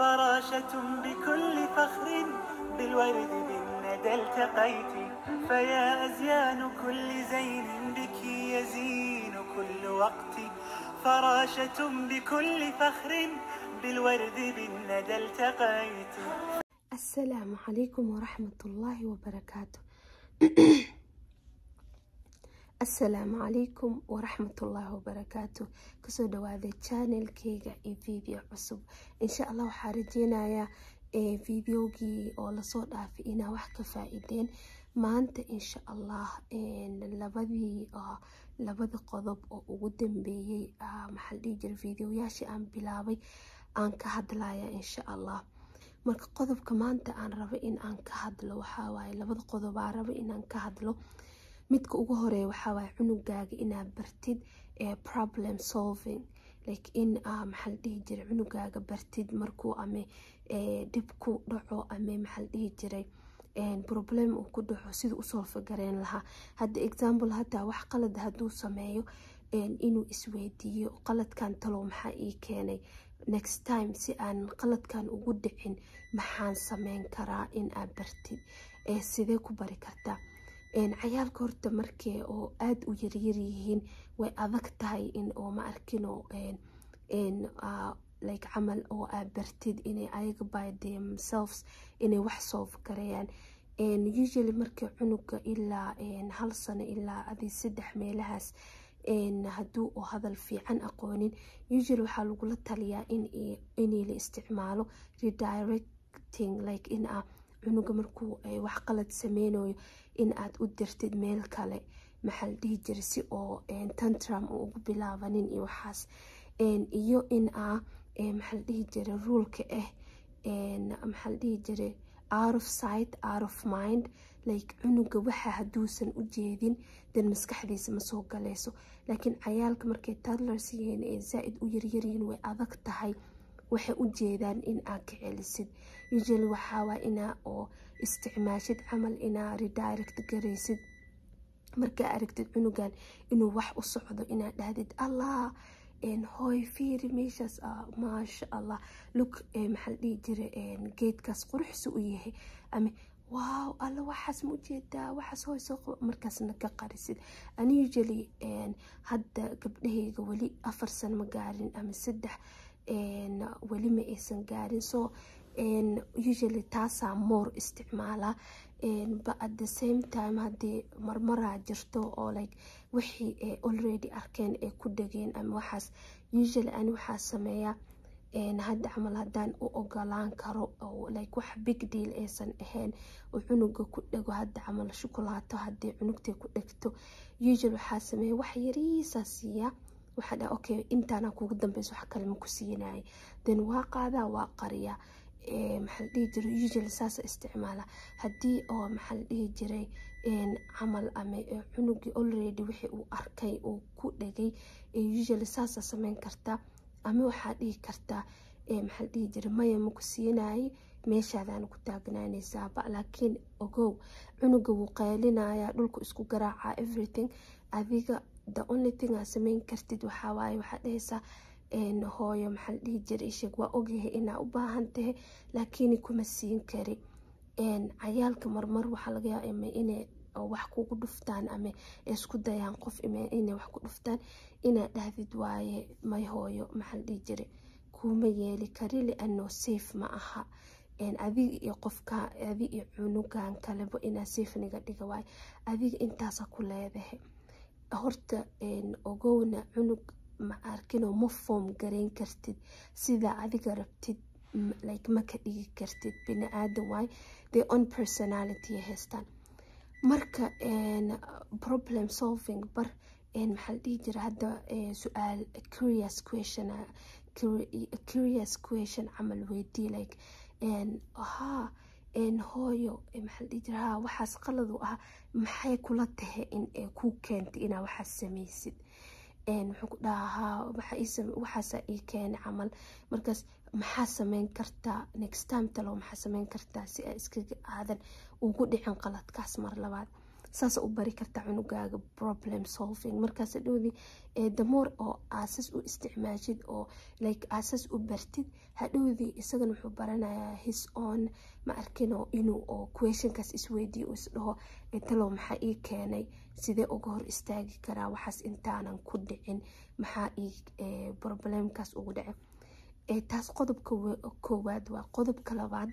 فراشة بكل فخر بالورد بالندى التقيت فيا أزيان كل زين بك يزين كل وقت فراشة بكل فخر بالورد بالندى التقيت asalaamu calaykum waraxmatullaahi wabarakaatu asalaamu calaykum waraxmatullaahi wabarakaatu kasoo dhawaada channelkeyga iyo video cusub insha allah waxaa rajeynayaa videogii oo lasoo dhaafay inaa wax ka faa-ideen maanta insha allah labadii labada qodob oo ugu dambeeyey maxaa la dhihi jira videoyaashii aan bilaabay aan ka hadlaya insha allah marka qodobka maanta aan rabo in aan ka hadlo waxawaaye labada qodob aan rabo inaan ka hadlo midka ugu horeeya waxawaaye cunugaaga inaad bartid problem solving like in maxaa la dhihi jiray cunugaaga bartid markuu ame dhib ku dhaco ame maxaa la dhihi jiray problem uu ku dhaco siduu usoo fagareen lahaa hadda example hataa wax qalad hadduu sameeyo inuu isweydiiyo qaladkan talow maxaa ii keenay next time si aan qaladkan ugu dhicin maxaan sameyn karaa in aad bartid sidee ku bari kartaa cayaalka horta markee oo aada u yaryar yihiin way adag tahay in oo ma arkino like camal oo aad bartid inay ayaga by themselves inay wax solve gareeyaan usually markii cunuga ilaa hal sano ilaa adi saddex meelahaas hadduu oo hadal fiican aqoonin usually waxaa lagula taliyaa inay la isticmaalo redirecting like in a cunuga markuu wax qalad sameynayo in aad u dirtid meel kale maxaa la dhihi jira si oo tantrum uu ugu bilaabanin iyo waxaas iyo in a maxaa la dhihi jira ruulka ah maxaa la dhihi jira out of sight out of mind like cunuga waxa hadduusan u jeedin dan maskaxdiisa ma soo galayso laakiin cayaalka markay tadlers yihiin ee zaa-id u yaryaryihiin way adag tahay waxay u jeedaan in aad ka celisid usually waxaawaa inaa oo isticmaashid camal inaa redirect garaysid markaa aragtid cunugan inuu wax u socdo inaad dhahdid allah hooy fiiri meeshaas maasha allah lug maxaa la dhihi jira geedkaas quruxsu u yahay ama waaw alla waxaas ma ujeedaa waxaas hooy soo qabo markaasna ka qarisid ani usually hadda gabdhahayga weli afar sano ma gaarin ama saddex weli ma aysan gaarin so usually taasaa more isticmaalaa but at the same time haddii marmaraa jirto oo like wixii ay already arkeen ay ku dhageen ama waxaas usually ani waxaa sameeyaa hadda camal haddaan u ogolaan karo like wax big deal aysan ahayn oo cunuga ku dhago hadda camal shukulaato haddii cunugtay ku dhegto usually waxaa sameeya wax yariisaa siiyaa waxaa dhaa okay intaana kugu dambeysa wax kale ma ku siinaya then waa qaadaa waa qariyaa maxaa la dhihi jiray usually saasa isticmaala haddii oo maxaa la dhihi jiray camal ama cunugii already wixii uu arkay uu ku dhagay usually saasa sameyn kartaa ama waxaa dhihi kartaa maxaa la dhihi jiray maya ma ku siinayay meeshaadaan ku taagnaanaysaaba laakiin ogow cunuga wuu qaylinaya dhulku isku garaaca everything adiga the only thing aa sameyn kartid waxawaaye waxaa dhahaysaa hooyo maxaa la dhihi jiray sheeg waa ogyahay inaa u baahan tahay laakiin kuma siin kari cayaalka marmar waxaa laga yaaba inay wax kugu dhuftaan ama isku dayaan qof inay wax ku dhuftaan inaa dhahdid waaye may hooyo maxaa la dhihi jiray kuma yeeli kari liano safe ma aha adiga iyo qofka adiga iyo cunugan kaleba inaa safe niga dhiga waaye adiga intaasa ku leedahay horta ogowna cunug ma arkinoo ma foom garayn kartid sidaa adiga rabtid like ma ka dhigi kartid bini aadan waay the on personality haystaan marka problem solving bar maxaa la dhihi jira hadda su-aal curious question curious question camal weydii like haa hooyo maxaa la dhihi jira haa waxaas qalad u ah maxay kula tahay in ku keentay inaa waxaas samaysid muxuu ku dhahaa waxaasa ii keena camal markaas maxaa sameyn kartaa next time talow maxaa sameyn kartaa si aa iskaga aadan ugu dhicin qaladkaas mar labaad saas u bari kartaa cunugaaga problem solving markaas hadhowdii damoor oo aasas u isticmaashid oo like aasas u bartid hadhowdii isagana wuxuu baranayaa his on ma arkino inuu oo questionkaas isweydiiyo uu isdhaho talow maxaa ii keenay sidee uga hor istaagi karaa waxaas intaanan ku dhicin maxaa ii problemkaas ugu dhacay taas qodobka koowaad waa qodobka labaad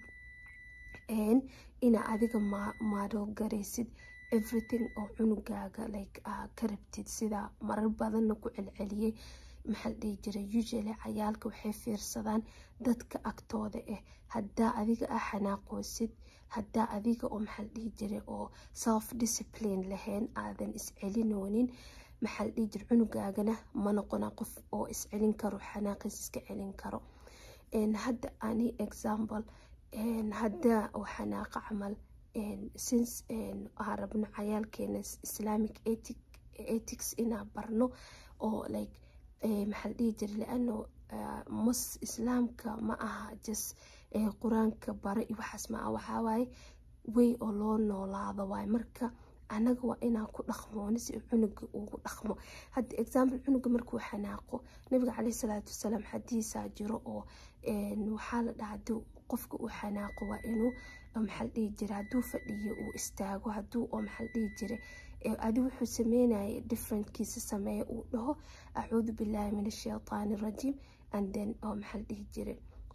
ina adiga maadoo garaysid everything oo cunugaaga like ka rabtid sida marar badanna ku celceliyey maxaa la dhihi jiray usually cayaalka waxay fiirsadaan dadka agtooda ah haddaa adiga ah xanaaqoosid haddaa adiga oo maxaa la dhihi jiray oo self discipline lahayn aadan iscelinoonin maxaa la dhihi jiray cunugaagana ma noqona qof oo iscelin karo xanaaqis iska celin karo hadda ani example haddaa oo xanaaqa camal since aan rabno cayaalkeena islamic ethics inaa barno oo like maxaa la dhihi jiray laano mus islaamka ma aha just qur-aanka bara iyo waxaas ma aha waxaa waaye way oo loo noolaado waaye marka anaga waa inaan ku dhaqmooni si cunuga ugu dhaqmo hadda example cunuga markuu xanaaqo nabiga caleyhi salaatu wasalaam xadiisaa jiro oo waxaa la dhaha haduu qofka uu xanaaqo waa inuu maxaa la dhihi jira hadduu fadhiyo uu istaago hadduu oo maxaa la dhihi jiray adi wuxuu sameynaya differentkiisa sameeya uu dhaho acuudu billahi min ashaytaani rajiim and then oo maxaa la dhihi jiray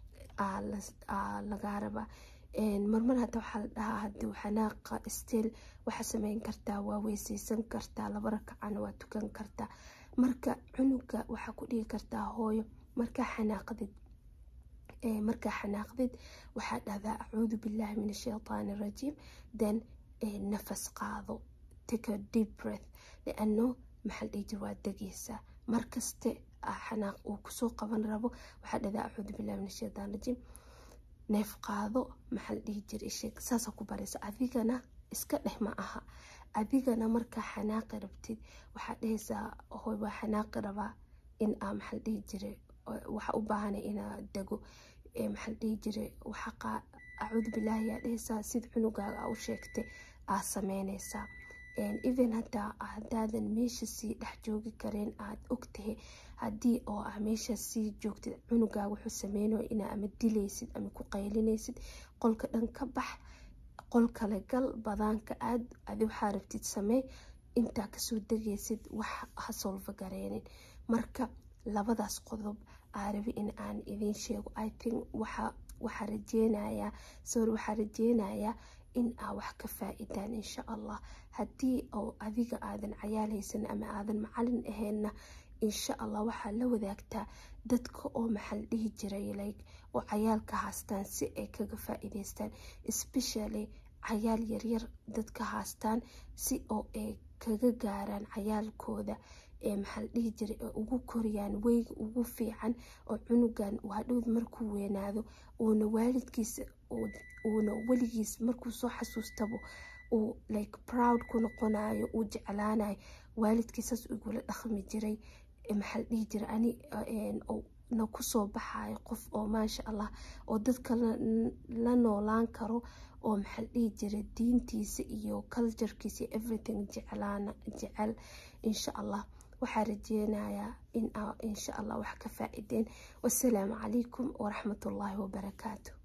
lagaa rabaa marmar hadda waxaa la dhahaa haduu xanaaqa still waxaa sameyn kartaa waa weyseysan kartaa laba rakacana waa tukan kartaa marka cunuga waxaa ku dhigi kartaa hooyo markaa xanaaqdid markaa xanaaqdid waxaa dhahdaa acuudu billahi min ashaytaani rajiim then nafas qaado take a deep breath liano maxaa la dhihi jira waa degeysaa markaste xanaaq uu kusoo qaban rabo waxaa dhahdaa acuudu billahi min ashaytaan rajiim neef qaado maxaa la dhihi jira isheeg saasa ku baraysa adigana iska dheh ma aha adigana markaa xanaaqi rabtid waxaa dhahaysaa hoy waa xanaaqi rabaa in aa maxaa la dhihi jiray waxa u baahanay inaa dego maxaa la dhihi jiray waxa acuudu bilaahi yaa dhahaysaa sida cunugaaga aa u sheegtay aa sameynaysaa even hataa hadaadan meesha sii dhex joogi kareen aad ogtahay haddii oo ah meesha sii joogtid cunugaaga wuxuu sameynayo inaa ama dilaysid ama ku qaylinaysid qolka dhan ka bax qol kale gal badaanka aad adi waxaa rabtid samey intaa kasoo degaysid wax ha solfa gareenin marka labadaas qodob aa rabi in aan idiin sheego i think waxa waxaa rajeynayaa sorry waxaa rajeynayaa in aa wax ka faa-idaan insha allah haddii oo adiga aadan cayaal haysan ama aadan macalin ahaynna insha allah waxaa la wadaagtaa dadka oo maxaa la dhihi jiray like oo cayaalka haastaan si ay kaga faa-iideystaan especially cayaal yaryar dadka haastaan si oo ay kaga gaaraan cayaalkooda ee maxaa la dhihi jiray ee ugu koriyaan weyga ugu fiican oo cunugan uu hadhowd markuu weynaado uuna waalidkiisa uuna weligiis markuu soo xasuustabo uu like proud ku noqonayo uu jeclaanayo waalidkiisaas igula dhaqmi jiray maxaa la dhihi jiray ani na kusoo baxayo qof oo maasha allah oo dadka la noolaan karo oo maxaa la dhihi jiray diintiisa iyo culturekiisa iyo everything jeclaana jecel insha allah waxaa rajeynayaa in insha allah wax ka faa-ideen wasalaamu calaykum waraxmatullaahi wabarakaatu